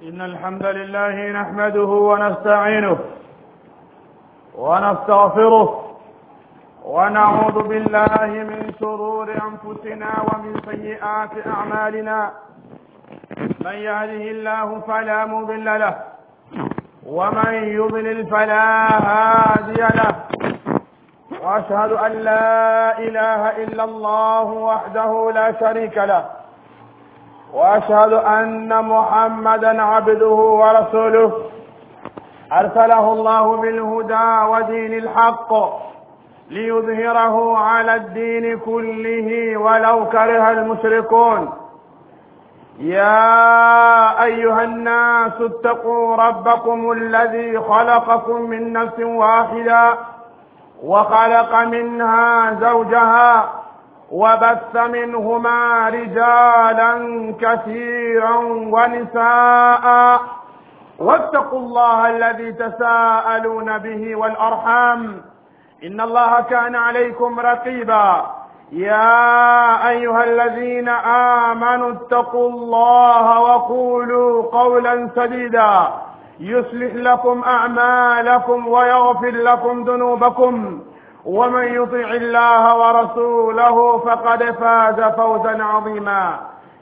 إن الحمد لله نحمده ونستعينه ونستغفره ونعوذ بالله من شرور أنفسنا ومن سيئات أعمالنا من يهده الله فلا مضل له ومن يضلل فلا هادي له وأشهد أن لا إله إلا الله وحده لا شريك له واشهد ان محمدا عبده ورسوله ارسله الله بالهدى ودين الحق ليظهره على الدين كله ولو كره المشركون يا ايها الناس اتقوا ربكم الذي خلقكم من نفس واحده وخلق منها زوجها وبث منهما رجالا كثيرا ونساء واتقوا الله الذي تساءلون به والارحام ان الله كان عليكم رقيبا يا ايها الذين امنوا اتقوا الله وقولوا قولا سديدا يصلح لكم اعمالكم ويغفر لكم ذنوبكم ومن يطع الله ورسوله فقد فاز فوزا عظيما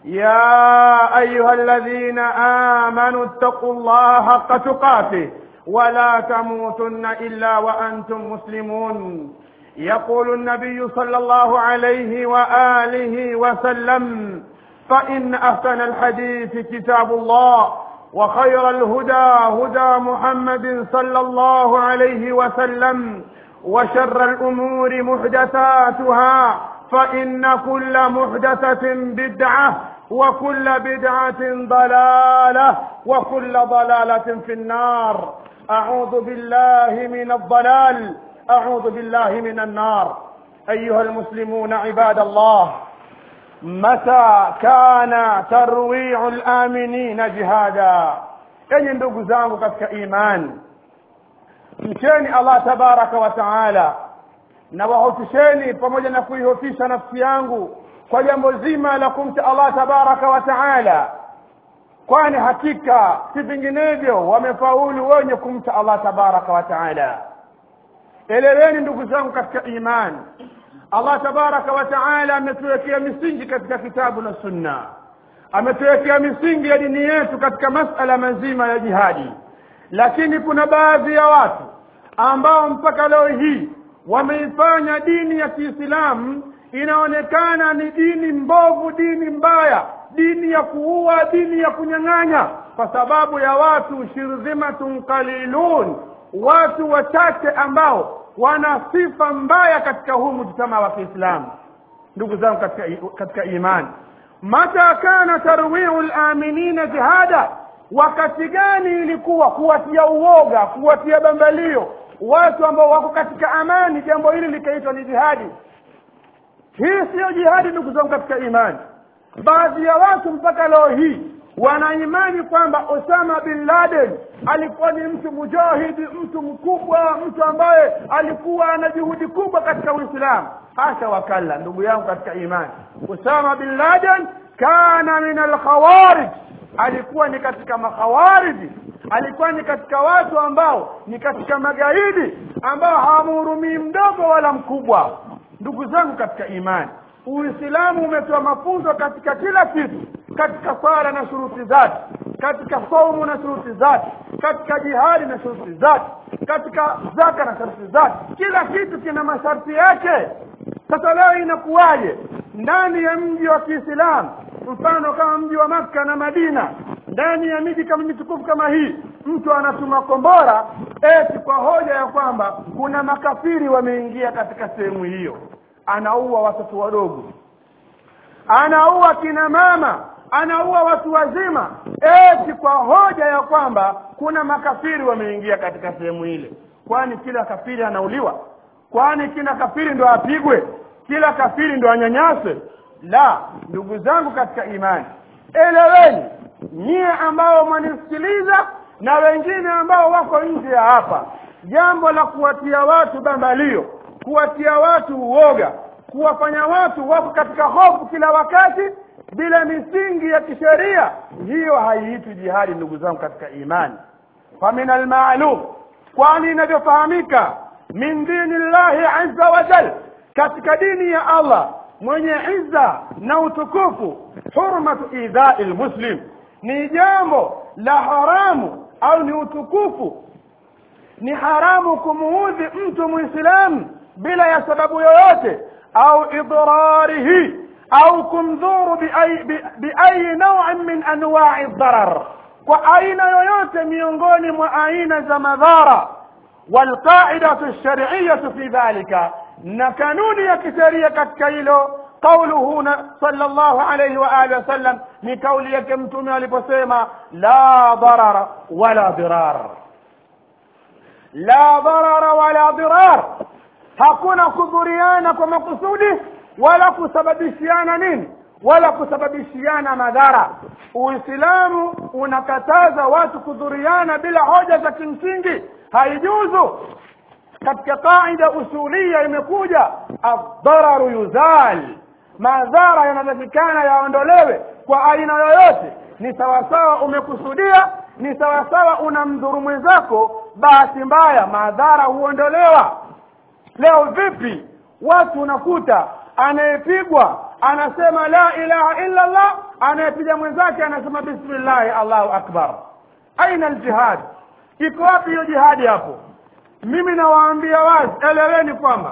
يا ايها الذين امنوا اتقوا الله حق تقاته ولا تموتن الا وانتم مسلمون يقول النبي صلى الله عليه واله وسلم فان احسن الحديث كتاب الله وخير الهدى هدى محمد صلى الله عليه وسلم وشر الأمور محدثاتها فإن كل محدثة بدعة وكل بدعة ضلالة وكل ضلالة في النار أعوذ بالله من الضلال أعوذ بالله من النار أيها المسلمون عباد الله متى كان ترويع الآمنين جهادا أي ndugu zangu katika imani mcheni allah tabaraka wa taala na wahofisheni pamoja na kuihofisha nafsi yangu kwa jambo zima la kumcha allah tabaraka wa taala kwani hakika si vinginevyo wamefaulu wenye kumcha allah tabaraka wa taala eleweni ndugu zangu katika imani allah tabaraka wa taala ametuwekea misingi katika kitabu na sunna ametuwekea misingi ya dini yetu katika masala mazima ya jihadi lakini kuna baadhi ya watu ambao mpaka leo hii wameifanya dini ya kiislamu inaonekana ni dini mbovu dini mbaya dini ya kuua dini ya kunyang'anya kwa sababu ya watu shirdhimatun qalilun watu wachache ambao wana sifa mbaya katika huu mujtama wa kiislamu ndugu zangu katika, katika imani mata kana tarwiu laminina jihada wakati gani ilikuwa kuwatia uoga kuwatia bambalio watu ambao wako katika amani jambo hili likaitwa ni jihadi hii siyo jihadi ndugu zangu katika imani baadhi ya watu mpaka leo hii wana imani kwamba osama bin laden alikuwa ni mtu mujahidi mtu mkubwa mtu ambaye alikuwa ana juhudi kubwa katika uislamu hasha wakalla ndugu yangu katika imani osama bin laden kana min alkhawarij alikuwa ni katika makhawariji alikuwa ni katika watu ambao ni katika magaidi ambao hawamhurumii mdogo wala mkubwa ndugu zangu katika imani uislamu umetoa mafunzo katika kila kitu katika swala na shuruti zake katika saumu na shuruti zake katika jihadi na shuruti zake katika zaka na sharti zake kila kitu kina masharti yake sasa leo inakuwaje ndani ya mji wa kiislamu mfano kama mji wa makka na madina ndani ya miji kama mitukufu kama hii mtu anatuma kombora eti kwa hoja ya kwamba kuna makafiri wameingia katika sehemu hiyo anaua watoto wadogo anaua kina mama anaua watu wazima eti kwa hoja ya kwamba kuna makafiri wameingia katika sehemu ile kwani kila kafiri anauliwa kwani kila kafiri ndo apigwe kila kafiri ndo anyanyaswe la ndugu zangu katika imani eleweni nyie ambao mwanisikiliza na wengine ambao wako nje ya hapa jambo la kuwatia watu bambalio kuwatia watu uoga kuwafanya watu wako katika hofu kila wakati bila misingi ya kisheria hiyo haiitwi jihadi ndugu zangu katika imani famin almalum kwani inavyofahamika min dini llahi azza wa jal katika dini ya allah mwenye izza na utukufu hurmatu idhai lmuslim ni jambo la haramu au ni utukufu ni haramu kumuudhi mtu muislamu bila ya sababu yoyote au idrarihi au kumdhuru biayi bi, bi nauin min anwai dharar kwa aina yoyote miongoni mwa aina za madhara والقاعدة الشرعية في ذلك نكنون يكسرية كتكيلو قوله صلى الله عليه وآله وسلم لقول يكمتم لبسيما لا ضرر ولا ضرار لا ضرر ولا ضرار hakuna kudhuriana kwa makusudi wala kusababishiana nini wala kusababishiana madhara uislamu unakataza watu kudhuriana bila hoja za kimsingi haijuzu katika qaida usulia imekuja adhararu yuzal madhara yanatakikana yaondolewe kwa aina yoyote ni sawasawa umekusudia ni sawasawa unamdhuru mwenzako bahati mbaya madhara huondolewa leo vipi watu unakuta anayepigwa anasema la ilaha illa allah anayepiga mwenzake anasema bismillahi allahu akbar aina aljihad iko wapi hiyo jihadi hapo mimi nawaambia wazi eleweni kwamba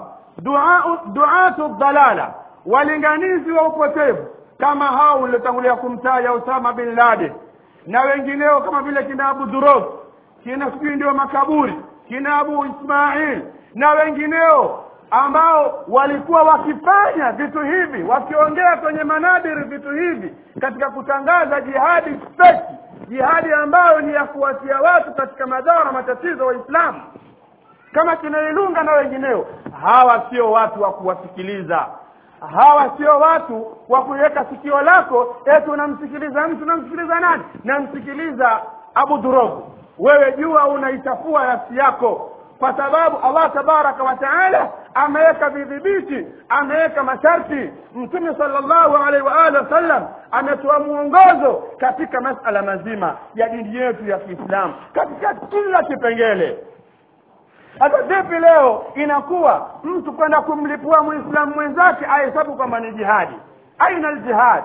duatu dhalala walinganizi wa upotevu kama hao uliotangulia kumtaja usama bin laden na wengineo kama vile kina abu durog kina sijui ndio makaburi kina abu ismail na wengineo ambao walikuwa wakifanya vitu hivi wakiongea kwenye manabiri vitu hivi katika kutangaza jihadi feki jihadi ambayo ni ya kuwatia watu katika madhara matatizo waislamu kama kinailunga na wengineo hawa sio watu wa kuwasikiliza hawa sio watu wa kuiweka sikio lako eti unamsikiliza mtu unamsikiliza nani namsikiliza abu durogu wewe jua unaichafua nafsi yako kwa sababu allah tabaraka wa taala ameweka vidhibiti ameweka masharti mtume salllahu alaihi waalihi wasallam ametoa mwongozo katika masala mazima ya dini yetu ya kiislamu katika kila kipengele hata vipi leo inakuwa mtu kwenda kumlipua mwislamu mwenzake ahesabu kwamba ni jihadi aina ljihad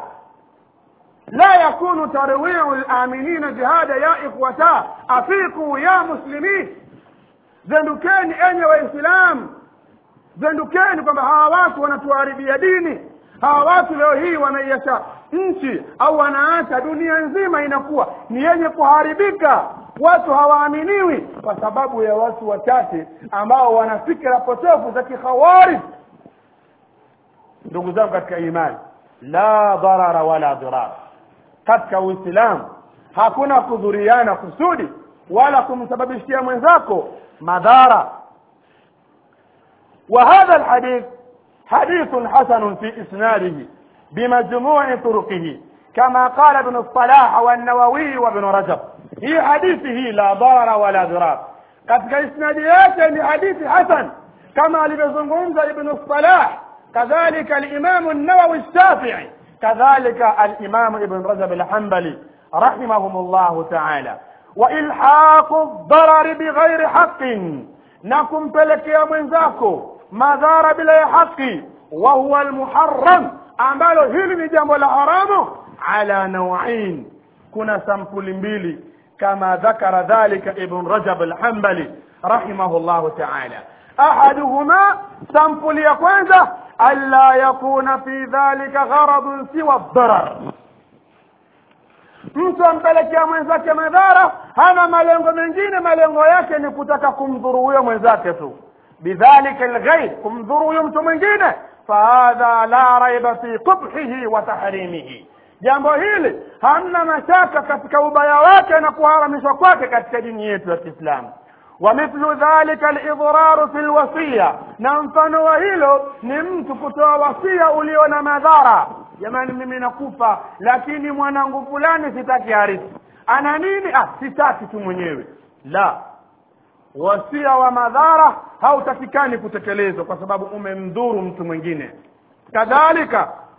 la yakunu tarwiu laminina jihada ya ikhwata afiku ya muslimin zendukeni enye waislamu zendukeni kwamba hawa watu wanatuharibia dini hawa watu leo hii wanaiacha nchi au wanaacha dunia nzima inakuwa ni yenye kuharibika watu hawaaminiwi kwa sababu ya watu wachache ambao wana fikra potofu za kikhawarij ndugu zangu katika imani la dharara wala dirar katika uislamu hakuna kudhuriana kusudi wala kumsababishia mwenzako madhara وهذا الحديث حديث حسن في إسناده بمجموع طرقه كما قال ابن الصلاح والنووي وابن رجب هي حديثه لا ضرر ولا ضرار katika isnadi yake ni hadithi hasan kama alivyozungumza ibnu salah kadhalika alimamu nawawi shafii kadhalika alimamu ibn rajab alhambali rahimahum llahu taala wailhaqu dharari bighairi haqin na kumpelekea mwenzako madhara bila ya haki wa huwa almuharram ambalo hili ni jambo la haramu ala nawain kuna sampuli mbili kama dhakara dhalika ibn rajab alhambali rahimahu llahu taala ahaduhuma sampuli ya kwanza alla yakuna fi dhalika gharadun siwa dharar mtu ampelekea mwenzake madhara hana malengo mengine malengo yake ni kutaka kumdhuru huyo mwenzake tu bidhalika lghair kumdhuru huyo mtu mwingine fahadha la raiba fi qubhihi wa tahrimihi jambo hili hamna mashaka katika ubaya wake na kuharamishwa kwake katika dini yetu ya kiislamu ومثل ذلك الإضرار في الوصية na mfano wa hilo ni mtu kutoa wasia ulio na madhara jamani mimi nakufa lakini mwanangu fulani sitaki harithi ana nini ah sitaki tu mwenyewe la wasia wa madhara hautakikani kutekelezwa kwa sababu umemdhuru mtu mwingine kadhalika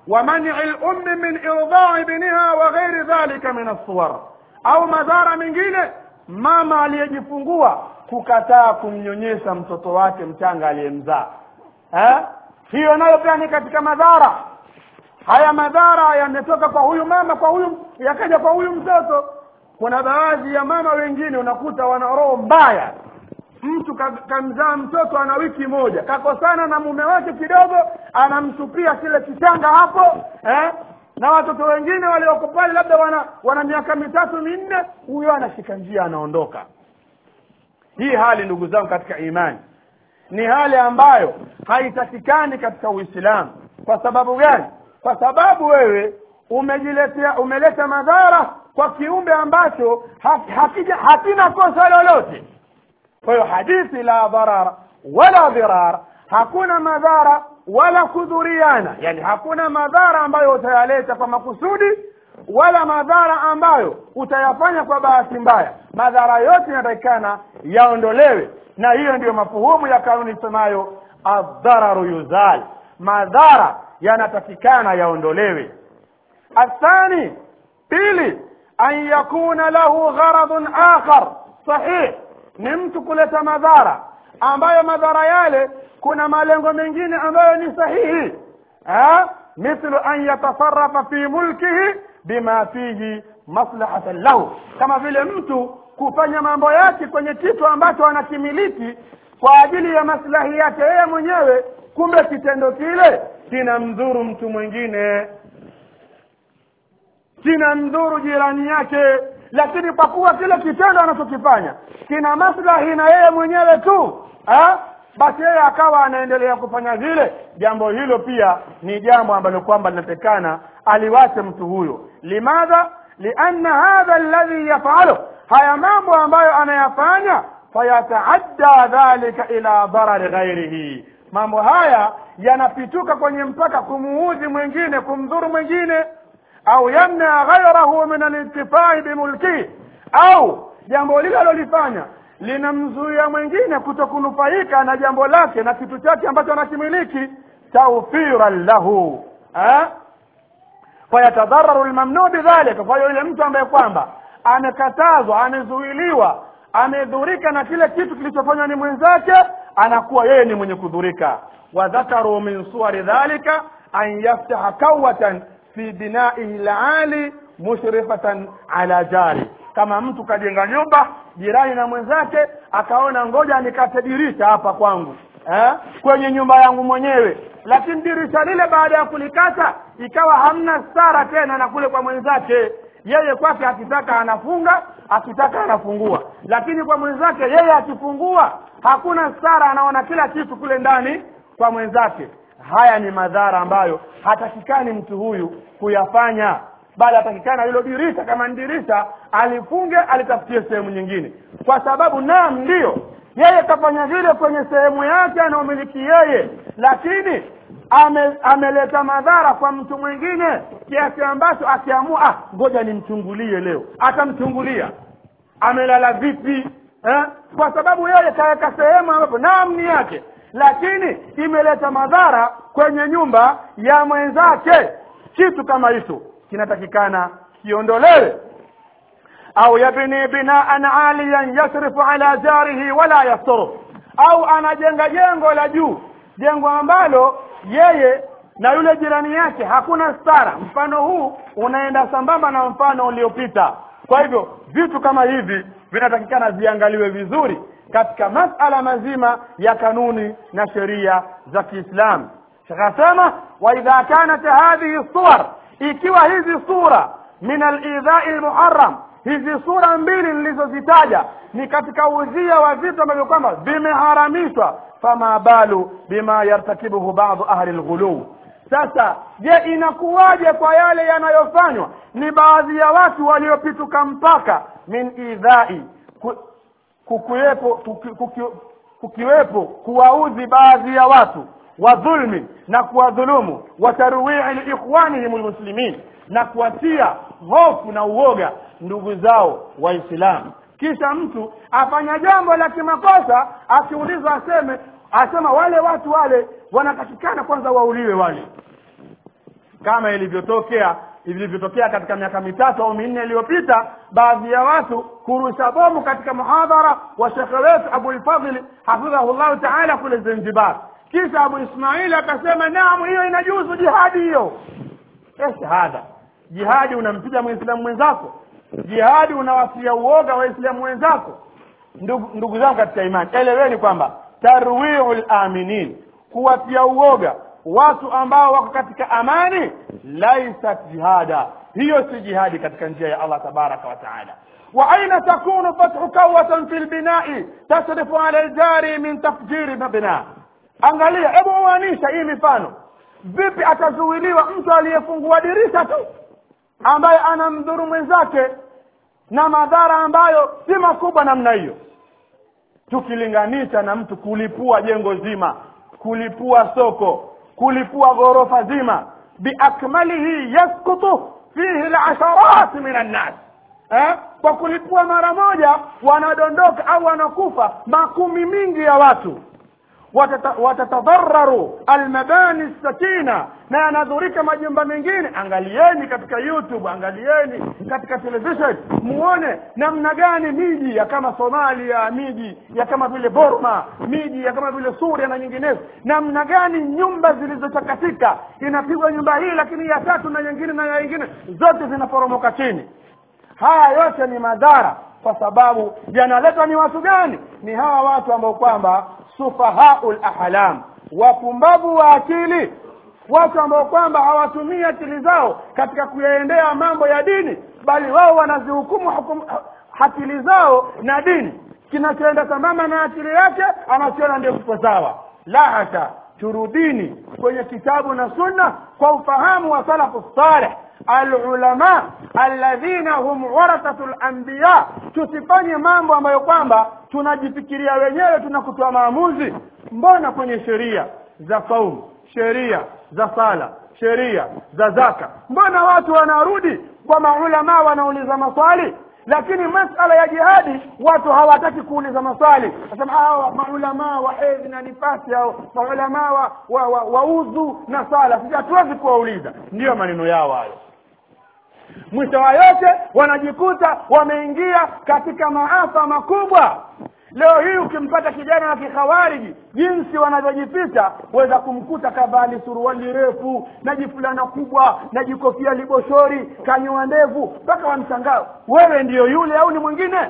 ومنع الأم من إرضاع ابنها وغير ذلك من الصور au madhara mengine mama aliyejifungua kukataa kumnyonyesha mtoto wake mchanga aliyemzaa eh? hiyo nayo pia ni katika madhara haya madhara yametoka kwa huyu mama kwa huyu yakaja kwa huyu mtoto kuna baadhi ya mama wengine unakuta wana roho mbaya mtu ka- kamzaa mtoto ana wiki moja kakosana na mume wake kidogo anamtupia kile kichanga hapo eh? na watoto wengine walioko pale labda wana wana miaka mitatu minne huyo anashika njia anaondoka hii hali ndugu zangu katika imani ni hali ambayo haitakikani katika uislamu kwa sababu gani kwa sababu wewe umejiletea umeleta madhara kwa kiumbe ambacho ha- hakija hakina kosa lolote kwa hiyo hadithi la dharar wala dhirar hakuna madhara wala kudhuriana yani hakuna madhara ambayo utayaleta kwa makusudi wala madhara ambayo utayafanya kwa bahati mbaya madhara yote yanatakikana yaondolewe na hiyo ndiyo mafuhumu ya kanuni isemayo adhararu yuzal madhara yanatakikana yaondolewe الثاني pili an yakuna lahu gharadun akhar sahih ni mtu kuleta madhara ambayo madhara yale kuna malengo mengine ambayo ni sahihi ha? mithlu an yatasarafa fi mulkihi bima fihi maslahatan lahu kama vile mtu kufanya mambo yake kwenye kitu ambacho anakimiliki kwa ajili ya maslahi yake yeye mwenyewe kumbe kitendo kile kinamdhuru mtu mwingine kina mdhuru jirani yake lakini kwa kuwa kile kitendo anachokifanya kina maslahi na yeye mwenyewe tu ha? basi yeye akawa anaendelea kufanya vile jambo hilo pia ni jambo ambalo kwamba linatekana aliwache mtu huyo limadha lianna hadha alladhi yafalu haya mambo ambayo anayafanya fayataadda dhalika ila dharari ghairihi mambo haya yanapituka kwenye mpaka kumuudhi mwingine kumdhuru mwingine au yamna ghairahu min alintifai bimulkihi au jambo lile alolifanya linamzuia mwingine kutokunufaika na jambo lake na kitu chake ambacho anakimiliki tawfiran lahu eh? fayatadhararu lmamnuu bidhalika kwa hiyo yule mtu ambaye kwamba amekatazwa amezuiliwa amedhurika na kile kitu kilichofanywa ni mwenzake anakuwa yeye ni mwenye kudhurika wadhakaru min suwari dhalika an yaftaha kawatan fi binaihi lali mushrifatan ala jari kama mtu kajenga nyumba jirani na mwenzake akaona ngoja nikate dirisha hapa kwangu eh? kwenye nyumba yangu mwenyewe lakini dirisha lile baada ya kulikata ikawa hamna stara tena na kule kwa mwenzake yeye kwake akitaka anafunga akitaka anafungua lakini kwa mwenzake yeye akifungua hakuna stara anaona kila kitu kule ndani kwa mwenzake haya ni madhara ambayo hatakikani mtu huyu kuyafanya bali hatakikana hilo dirisha kama ni dirisha alifunge alitafutie sehemu nyingine kwa sababu naam ndiyo yeye kafanya vile kwenye sehemu yake anaomiliki yeye lakini ame, ameleta madhara kwa mtu mwingine kiasi ambacho akiamua ah, ngoja nimchungulie leo atamchungulia amelala vipi eh? kwa sababu yeye kaweka sehemu ambapo naam ni yake lakini imeleta madhara kwenye nyumba ya mwenzake kitu kama hicho kinatakikana kiondolewe au yabni binaan aliyan yasrifu ala jarihi wala yasturu au anajenga jengo la juu jengo ambalo yeye na yule jirani yake hakuna stara mfano huu unaenda sambamba na mfano uliopita kwa hivyo vitu kama hivi vinatakikana viangaliwe vizuri katika masala mazima ya kanuni na sheria za kiislamu shakasema waidha kanat hadhihi suwar ikiwa hizi sura min alidhai lmuharam hizi sura mbili nilizozitaja ni katika udhia wa vitu ambavyo kwamba vimeharamishwa fama balu bima yartakibuhu badu ahli lghuluu sasa je inakuwaje kwa yale yanayofanywa ni baadhi ya watu waliopituka mpaka min idhai ku, kukiwepo kuki, kuki, kukiwepo kuwaudhi baadhi ya watu wa dhulmi na kuwadhulumu wa tarwii liikhwanihim lmuslimin na kuwatia hofu na uoga ndugu zao waislamu kisha mtu afanya jambo la kimakosa akiulizwa aseme asema wale watu wale wanatakikana kwanza wauliwe wale kama ilivyotokea ilivyotokea katika miaka mitatu au minne iliyopita baadhi ya watu kurusha bomu katika muhadhara wa shekhe wetu abulfadhili hafidhahullahu taala kule zanzibar kisha abu ismaili akasema naam hiyo inajuzu jihadi hiyo esh hadha jihadi unampiga mwislamu mwenzako jihadi unawasia uoga waislamu wenzako ndugu, ndugu zangu katika imani eleweni kwamba tarwiu laminin kuwatia uoga watu ambao wako katika amani laisat jihada hiyo si jihadi katika njia ya allah tabaraka wa taala واين تكون فتح كوة في البناء تصرف على الجاري من تفجير مبنى angalia hebu uanisha hii mifano vipi atazuiliwa mtu aliyefungua dirisha tu ambaye anamdhuru mwenzake na madhara ambayo si makubwa namna hiyo tukilinganisha na mtu kulipua jengo zima kulipua soko kulipua ghorofa zima biakmalihi yaskutu fihi lasharat min annas eh? kwa kulipua mara moja wanadondoka au wanakufa makumi mingi ya watu watata, watatadhararu almabani sakina na yanadhurika majumba mengine angalieni katika youtube angalieni katika television muone namna gani miji ya kama somalia miji ya kama vile burma miji ya kama vile suria na nyinginezo namna gani nyumba zilizochakatika inapigwa nyumba hii lakini ya tatu na nyingine na ya nyingine zote zinaporomoka chini haya yote ni madhara kwa sababu yanaletwa ni watu gani ni hawa watu ambao kwamba sufahau lahlam wapumbavu wa akili watu ambao kwamba hawatumii akili zao katika kuyaendea mambo ya dini bali wao wanazihukumu hukum, akili zao na dini kinachoenda sambamba na akili yake anakiona ndio kiko sawa la hata turudini kwenye kitabu na sunna kwa ufahamu wa salafu saleh alulama alladhina hum warathatu lanbiya tusifanye mambo ambayo kwamba tunajifikiria wenyewe tunakutoa maamuzi mbona kwenye sheria za saumu sheria za sala sheria za zaka mbona watu wanarudi kwa maulamaa wanauliza maswali lakini masala ya jihadi watu hawataki kuuliza maswali nasema hawa maulamaa wa hedhi na nifasi au maulamaa wa, wa, wa, wa udhu na sala sisi hatuwezi kuwauliza ndiyo maneno yao hayo mwisho wa yote wanajikuta wameingia katika maafa makubwa leo hii ukimpata kijana wa kikhawariji jinsi wanavyojificha weza kumkuta kavali suruali refu na jifulana kubwa na jikofia liboshori kanyoa ndevu mpaka wamshangaa wewe ndiyo yule au ni mwingine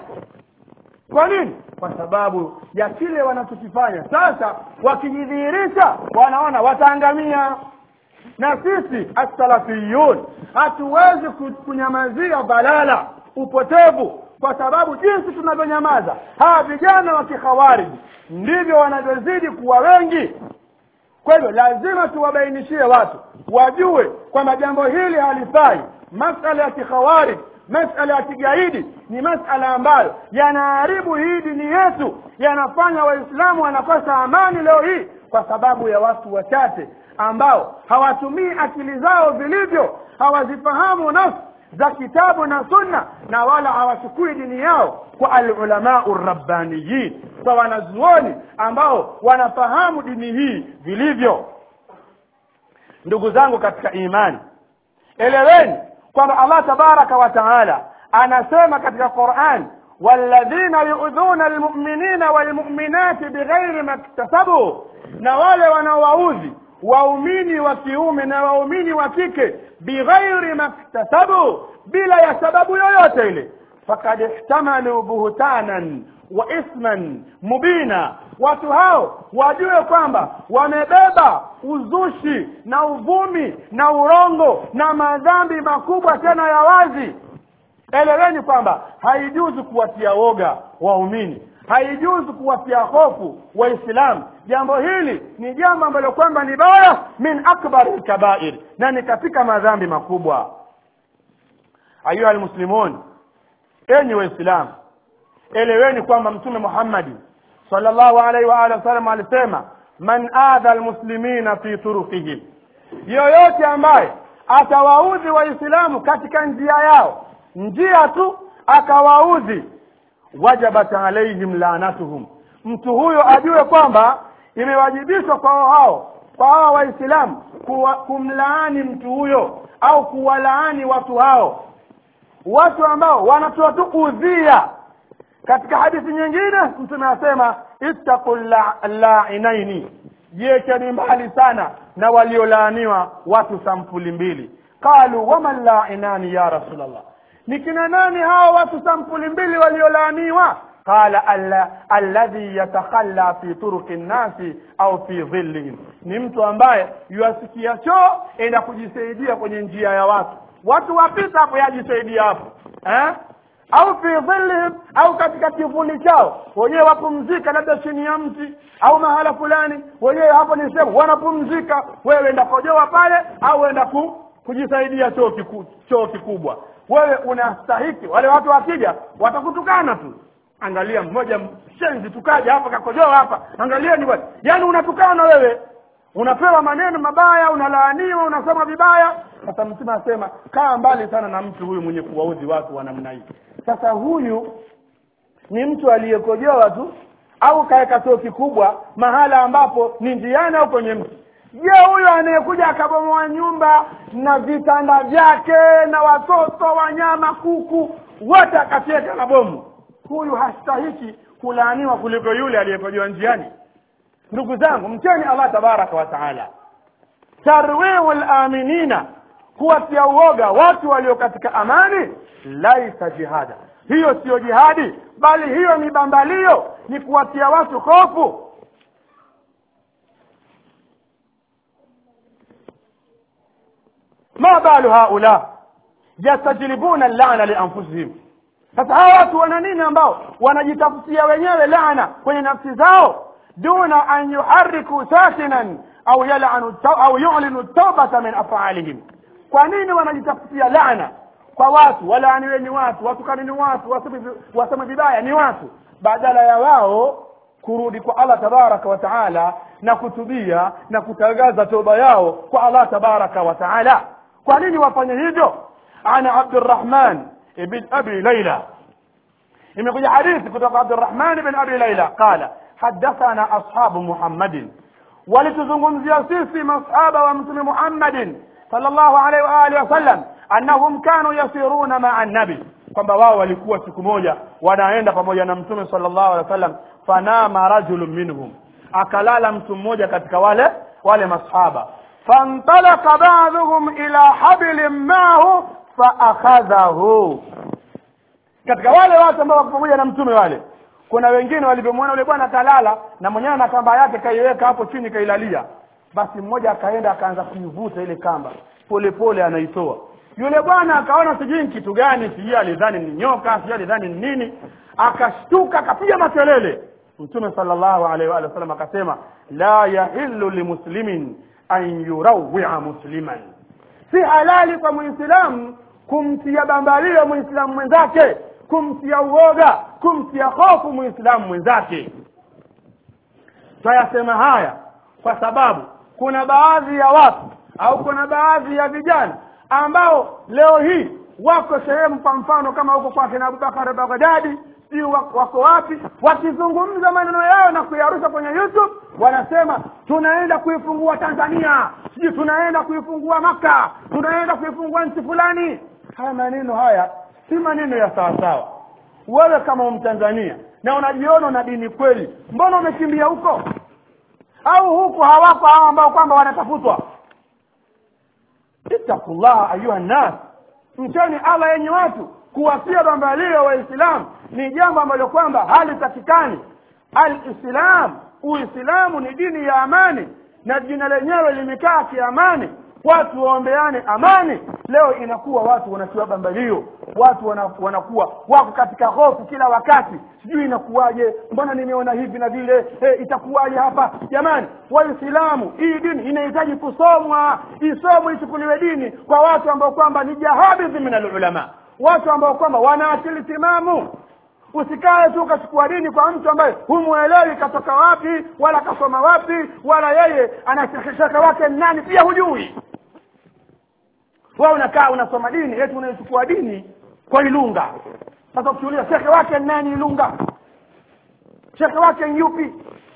kwa nini kwa sababu ya kile wanachokifanya sasa wakijidhihirisha wanaona wataangamia na sisi assalafiyun hatuwezi kunyamazia balala upotevu kwa sababu jinsi tunavyonyamaza hawa vijana wa kikhawariji ndivyo wanavyozidi kuwa wengi kwa hivyo lazima tuwabainishie watu wajue kwamba jambo hili halifai masala ya kikhawariji masala ya kigaidi ni masala ambayo yanaharibu hii dini yetu yanafanya waislamu wanakosa amani leo hii kwa sababu ya watu wachache ambao hawatumii akili zao vilivyo hawazifahamu nafsi za kitabu na sunna na wala hawachukui dini yao kwa alulamau rabbaniyin kwa wanazuoni ambao wanafahamu dini hii vilivyo ndugu zangu katika imani eleweni kwamba allah tabaraka wa taala anasema katika quran walladhina yuudhuna almuminina walmuminati bighairi maktasabu na wale wanaowaudhi waumini wa kiume na waumini wa kike bighairi maktasabu bila ya sababu yoyote ile fakad ihtamalu buhtanan wa ithman mubina watu hao wajue kwamba wamebeba uzushi na uvumi na urongo na madhambi makubwa tena ya wazi eleweni kwamba haijuzu kuwatia woga waumini haijuzu kuwatia hofu waislamu jambo hili ni jambo ambalo kwamba ni baya min akbari lkabair na ni katika madhambi makubwa ayuha almuslimun enyi waislamu eleweni kwamba mtume muhammadi sallallahu alaihi wa alihi wasallam alisema man adha almuslimina fi turukihim yoyote ambaye atawaudhi waislamu katika njia yao njia tu akawaudhi wajabat alaihim lanatuhum mtu huyo ajue kwamba imewajibishwa kwao hao kwa hawa waislamu kuwa- kumlaani mtu huyo au kuwalaani watu hao watu ambao wanatoa tu udhia katika hadithi nyingine mtume anasema ittaqu la- lainaini jiekeni mbali sana na waliolaaniwa watu sampuli mbili qalu waman lainani ya rasulllah ni kina nani hawa watu sampuli mbili waliolaaniwa qala alla- alladhi yatakhalla fi turuki nnasi au fi dhillihim ni mtu ambaye yuasikia choo enda kujisaidia kwenye njia ya watu watu wapita hapo yajisaidia hapo eh? au fi dhillihim au katika kivuli chao wenyewe wapumzika labda chini ya mti au mahala fulani wenyewe hapo ni sehemu wanapumzika wewe enda kojoa pale au enda ku, kujisaidia choo kiku, choo kikubwa wewe unastahiki wale watu wakija watakutukana tu angalia mmoja mshenzi tukaja hapa kakojoa hapa angalieni bwana yaani unatukana wewe unapewa maneno mabaya unalaaniwa unasema vibaya sasa mtume asema kaa mbali sana na mtu huyu mwenye kuwaudhi watu wa namna hii sasa huyu ni mtu aliyekojoa tu au kaweka choo kikubwa mahala ambapo ni njiani au kwenye mti je huyu anayekuja akabomoa nyumba na vitanda vyake na watoto wanyama kuku wote akacheka na bomu huyu hastahiki kulaaniwa kuliko yule aliyekojoa njiani ndugu zangu mcheni allah tabaraka wa taala tarwiu laminina kuwatia uoga watu walio katika amani laisa jihada hiyo siyo jihadi bali hiyo ni bambalio ni kuwatia watu hofu ma balu haula yastajlibuna llana lianfusihim sasa hawa watu wana nini ambao wanajitafutia wenyewe laana kwenye nafsi zao duna an yuhariku sakinan au yalanu au yulinu taubata min afalihim kwa nini wanajitafutia laana kwa watu walaaniwe ni watu watukani ni watu waseme- waseme vibaya ni watu badala ya wao kurudi kwa allah tabaraka wa taala na kutubia na kutangaza toba yao kwa allah tabaraka wa taala kwa nini wafanye hivyo ana abdurrahman ibn abi laila imekuja hadithi kutoka abdurrahman ibn abi laila qala hadathana ashabu muhammadin walituzungumzia sisi masahaba wa mtume muhammadin sallallahu alaihi wa alihi wasallam annahum kanu yasiruna maa nabi kwamba wao walikuwa siku moja wanaenda pamoja na mtume sallallahu alaihi wasallam fanama rajulun minhum akalala mtu mmoja katika wale wale masahaba fantalaka ba'dhuhum ila hablin maahu faakhadhahu katika wale watu ambao wako pamoja na mtume wale kuna wengine walivyomwona yule bwana kalala na mwenyewe na kamba yake kaiweka hapo chini kailalia basi mmoja akaenda akaanza kuivuta ile kamba polepole anaitoa yule bwana akaona sijui ni kitu gani sijui alidhani ni nyoka sijui alidhani ni nini akashtuka akapiga makelele mtume sallallahu alaihi wa sallam akasema la yahillu limuslimin an yurawia musliman si halali kwa muislamu kumtia bambalio muislamu mwenzake kumtia uoga kumtia hofu muislamu mwenzake twayasema haya kwa sababu kuna baadhi ya watu au kuna baadhi ya vijana ambao leo hii wako sehemu kwa mfano kama huko kwa kina abubakar bagdadi sijui wako wako wapi wakizungumza maneno yao na kuyarusha kwenye youtube wanasema tunaenda kuifungua tanzania sijui tunaenda kuifungua maka tunaenda kuifungua nchi fulani haya maneno haya si maneno ya sawasawa wewe kama mtanzania na unajiona na dini kweli mbona umekimbia huko au huku hawako hao ambao kwamba wanatafutwa ittaqullaha ayuha nnas mcheni allah yenye watu kuwasia bambalio waislamu ni jambo ambalo kwamba halitakikani alislam uislamu ni dini ya amani na jina lenyewe limekaa kiamani watu waombeane amani leo inakuwa watu wanatiwa bambalio watu wana, wanakuwa wako katika hofu kila wakati sijui inakuwaje mbona nimeona hivi na vile e, itakuwaje hapa jamani waislamu hii dini inahitaji kusomwa isomwe ichukuliwe dini kwa watu ambao kwamba ni jahabidhi min alulama watu ambao kwamba wana akili timamu usikae tu ukachukua dini kwa mtu ambaye humwelewi katoka wapi wala kasoma wapi wala yeye ana shekhe wake ni nani pia hujui wewe unakaa unasoma dini eti unaichukua dini kwa ilunga sasa ukiuliza shekhe wake ni nani ilunga shekhe wake ni yupi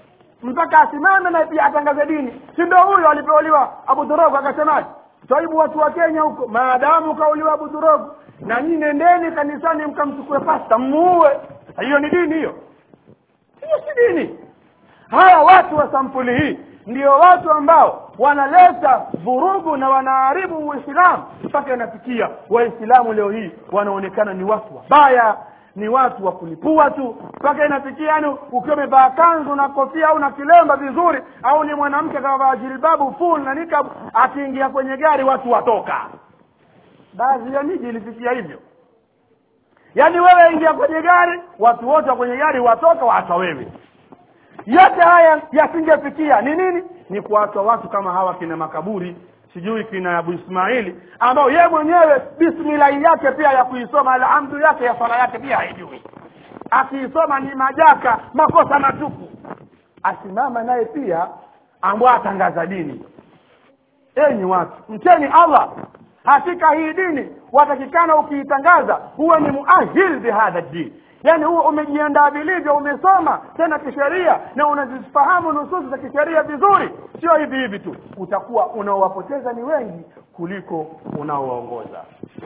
mpaka asimame na pia atangaze dini si ndo huyo alipouliwa abu dhurogo akasemaje twaibu watu wa kenya huko maadamu kauliwa abu dhurogo na nyinyi nendeni kanisani mkamchukue pasta mmuue hiyo ni dini hiyo hiyo si dini hawa watu wa sampuli hii ndio watu ambao wanaleta vurugu na wanaharibu uislamu mpaka inafikia waislamu leo hii wanaonekana ni watu wabaya ni watu wa kulipua tu mpaka inafikia yani ukiwa umevaa kanzu na kofia au na kilemba vizuri au ni mwanamke kavaa jilbabu full na nikab akiingia kwenye gari watu watoka baadhi ya miji ilifikia hivyo yaani wewe ingia kwenye gari watu wote wa kwenye gari watoka waacha wewe yote haya yasingefikia ni nini ni kuachwa watu kama hawa kina makaburi sijui kina abu ismaili ambao ye mwenyewe bismillahi yake pia ya kuisoma alhamdu yake ya swala yake pia haijui akiisoma ni majaka makosa matupu asimama naye pia ambao atangaza dini enyi watu mcheni allah hakika hii dini watakikana ukiitangaza huwe ni muahil bihadha dini yaani huo umejiandaa vilivyo umesoma tena kisheria na unazifahamu nususi za kisheria vizuri sio hivi hivi tu utakuwa unaowapoteza ni wengi kuliko unaowaongoza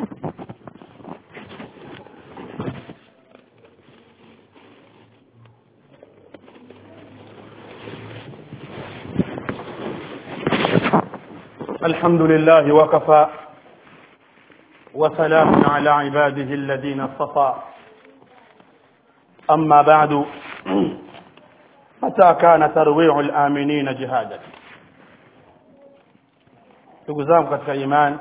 الحمد لله وكفى وسلام على عباده الذين اصطفى أما بعد متى كان ترويع الآمنين جهادا ndugu zangu katika iman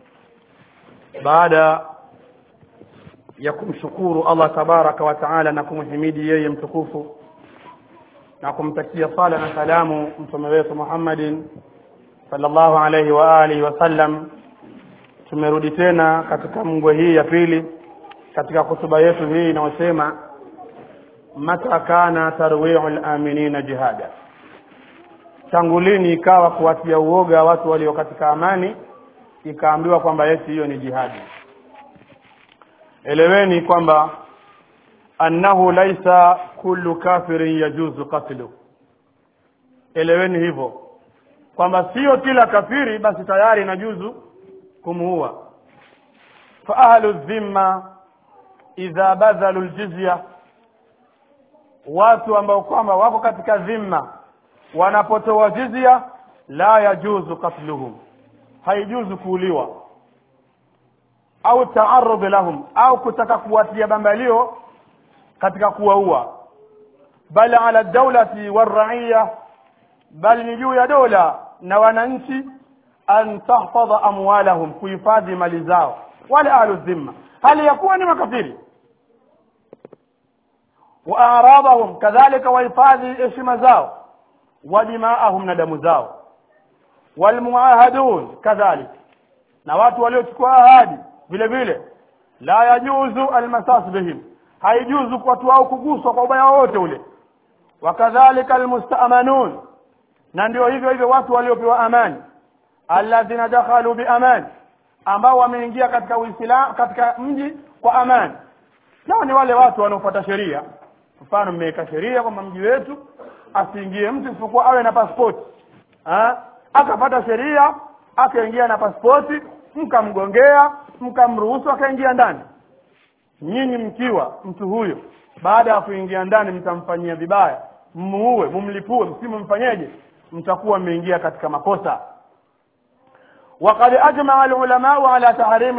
baada ya kumshukuru allah tabaraka wa taala na kumhimidi yeye mtukufu na kumtakia sala na salamu mtume wetu muhammadin sallallahu alaihi wa alihi wasallam tumerudi tena katika mngwe hii ya pili katika hutuba yetu hii inayosema mata kana tarwiu laminina jihada tangu lini ikawa kuwatia uoga watu walio katika amani ikaambiwa kwamba yesi hiyo ni jihadi eleweni kwamba annahu laisa kullu kafirin yajuzu qatlu eleweni hivyo kwamba sio kila kafiri basi tayari inajuzu kumuua fa ahlu dhimma idha badhalu ljizya watu ambao kwamba wako katika dhimma wanapotoa jizya la yajuzu qatluhum haijuzu kuuliwa au taarudh lahum au kutaka kuwatia bambalio katika kuwaua bal ala dawlati waraiya bali ni juu ya dola na wananchi an tahfadha amwalahum kuhifadhi mali zao wale ahlu dhimma hali ya kuwa ni makafiri wa aradhahum kadhalika wahifadhi heshima zao wa dimaahum na damu zao walmuahadun kadhalik na watu waliochukua ahadi vile vile la yajuzu almasas bihim haijuzu kwa watu wao kuguswa kwa ubaya wowote ule wakadhalika almustamanun na ndio hivyo hivyo watu waliopewa amani alladhina dakhalu biamani ambao wameingia katika uislamu katika mji kwa amani nao ni wale watu wanaofuata sheria mfano mmeweka sheria kwamba mji wetu asiingie mtu isipokuwa awe na pasipoti akapata sheria akaingia na pasipoti mkamgongea mkamruhusu akaingia ndani nyinyi mkiwa mtu huyo baada ya kuingia ndani mtamfanyia vibaya mmuue mumlipue msimumfanyeje mtakuwa mmeingia katika makosa وقد أجمع العلماء على تحريم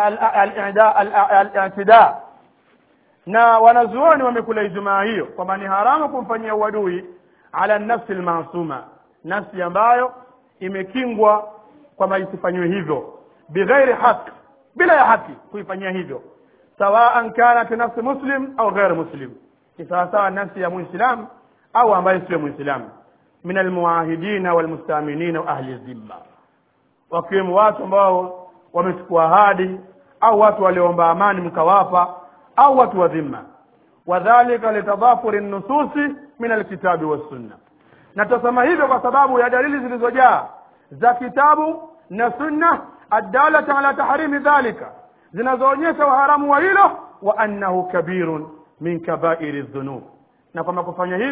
الاعتداء na wanazuoni wamekula ijumaa hiyo kwamba ni haramu kumfanyia uadui ala nafsi lmasuma nafsi ambayo imekingwa kwamba isifanywe hivyo bighairi haq bila ya haki kuifanyia hivyo sawaan kanat nafsi muslim au ghair muslim ni sawasawa nafsi ya muislam au ambaye sio muislam min almuahidina walmustaminina wa ahli dhimma wakiwemo watu ambao wamechukua ahadi au watu walioomba amani mkawapa au watu wa dhimma wadhalika litadhafuri nususi min alkitabi wassunna na tutasema hivyo kwa sababu ya dalili zilizojaa za kitabu na sunna addalata ala tahrimi dhalika zinazoonyesha uharamu wa hilo wa annahu kabirun min kabairi dhunub na kwamba kufanya hivyo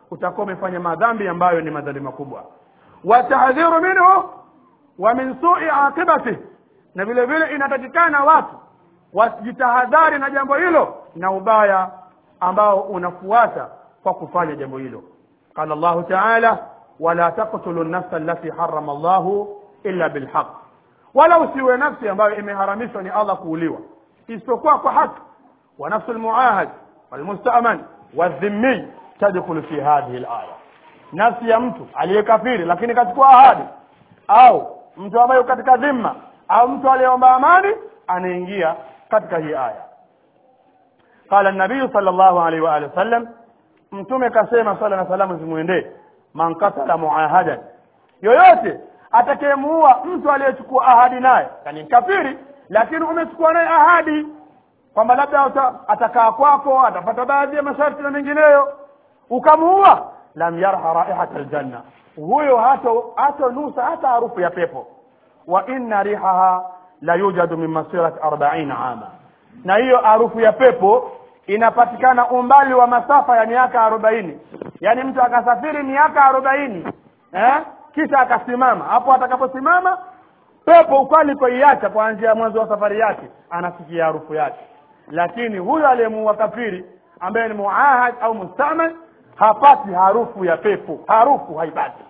utakuwa umefanya madhambi ambayo ni madhambi makubwa watahdhiru minhu wa min sui aqibati na vile vile inatakikana watu wasijitahadhari na jambo hilo na ubaya ambao unafuata kwa kufanya jambo hilo qala llahu taala wala taqtulu nafsa allati harama llahu illa bilhaq wala usiwe nafsi ambayo imeharamishwa ni allah kuuliwa isipokuwa kwa haki wa nafsu lmuahad walmustaman wadhimmiy tadkhulu fi hadhihi laya nafsi ya mtu aliyekafiri lakini kachukua ahadi au mtu ambaye katika dhimma au mtu aliyeomba amani anaingia katika hii aya qala nabiyu sal llahu alaihi waalihi wasallam mtume kasema sala na salamu zimwendee man katala muahadan yoyote atakayemuua mtu aliyechukua ahadi naye yani kafiri lakini umechukua naye ahadi kwamba labda atakaa kwako atapata baadhi ya masharti na mengineyo ukamuua lam yarha raihata aljanna huyo hato hatonusa hata harufu ya pepo wa inna rihaha la yujadu min masirati arbaina ama na hiyo harufu ya pepo inapatikana umbali wa masafa ya miaka arobaini yaani mtu akasafiri miaka arobaini eh? kisha akasimama hapo atakaposimama pepo ukalikoiacha kuanzia mwanzo wa safari yake anasikia harufu yake lakini huyo aliyemuua kafiri ambaye ni muahad au mustamal hapati harufu ya pepo harufu haipati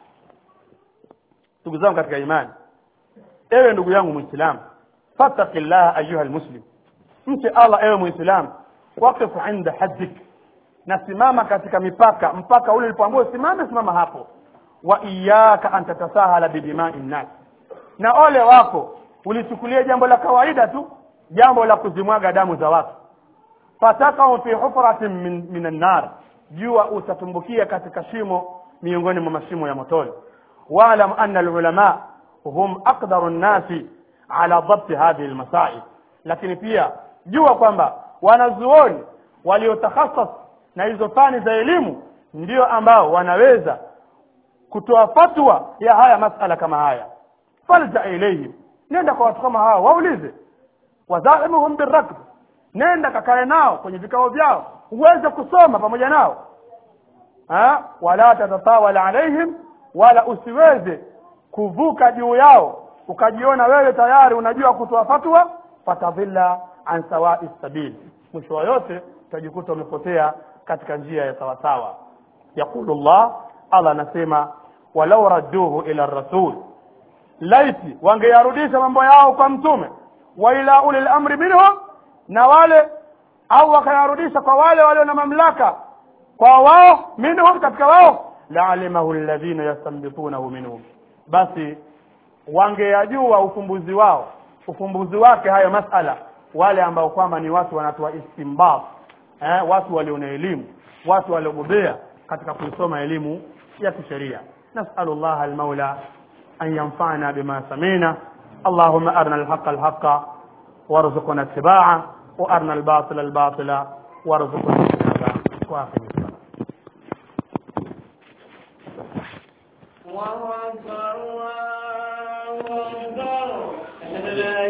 ndugu zangu katika imani ewe ndugu yangu mwislamu fattaki llaha ayuha lmuslim mche allah ewe mwislamu waqifu inda haddik na simama katika mipaka mpaka ule ulipoambiwa simame simama hapo wa iyaka an tatasahala bidimai nnas na ole wako ulichukulia jambo la kawaida tu jambo la kuzimwaga damu za watu fatakau fi hufratin min, min annar jua utatumbukia katika shimo miongoni mwa mashimo ya motoni waalam anna alulama hum aqdaru nnasi ala dhabti hadhihi lmasail lakini pia jua kwamba wanazuoni waliotakhasas na hizo fani za elimu ndio ambao wanaweza kutoa fatwa ya haya masala kama haya falja ilaihim nenda kwa watu kama hawa waulize wadhaimuhum birakb nenda kakae nao kwenye vikao vyao uweze kusoma pamoja nao ha? wala tatatawala alaihim wala usiweze kuvuka juu yao ukajiona wewe tayari unajua kutoa fatwa fatadhilla an sawai sabil mwisho wa yote utajikuta umepotea katika njia ya sawasawa yaqulu llah allah anasema walau radduhu ila rasul laiti wangeyarudisha mambo yao kwa mtume wa ila uli lamri minhum na wale au wakayarudisha kwa wale walio na mamlaka kwa wao minhum katika wao laalimahu alladhina yastambitunahu minhum basi wangeyajua ufumbuzi wao ufumbuzi wake hayo masala wale ambao kwamba ni watu wanatoa istimbat eh, watu walio na elimu watu waliobobea katika kuisoma elimu ya kisheria nasalu llah almaula an yanfana bima samina allahuma arna alhaqa alhaqa warzuqna ittiba'a wa arna albatila albatila warzuqna ijtinaba wa akhir الله أكبر الله أكبر أشهد أن لا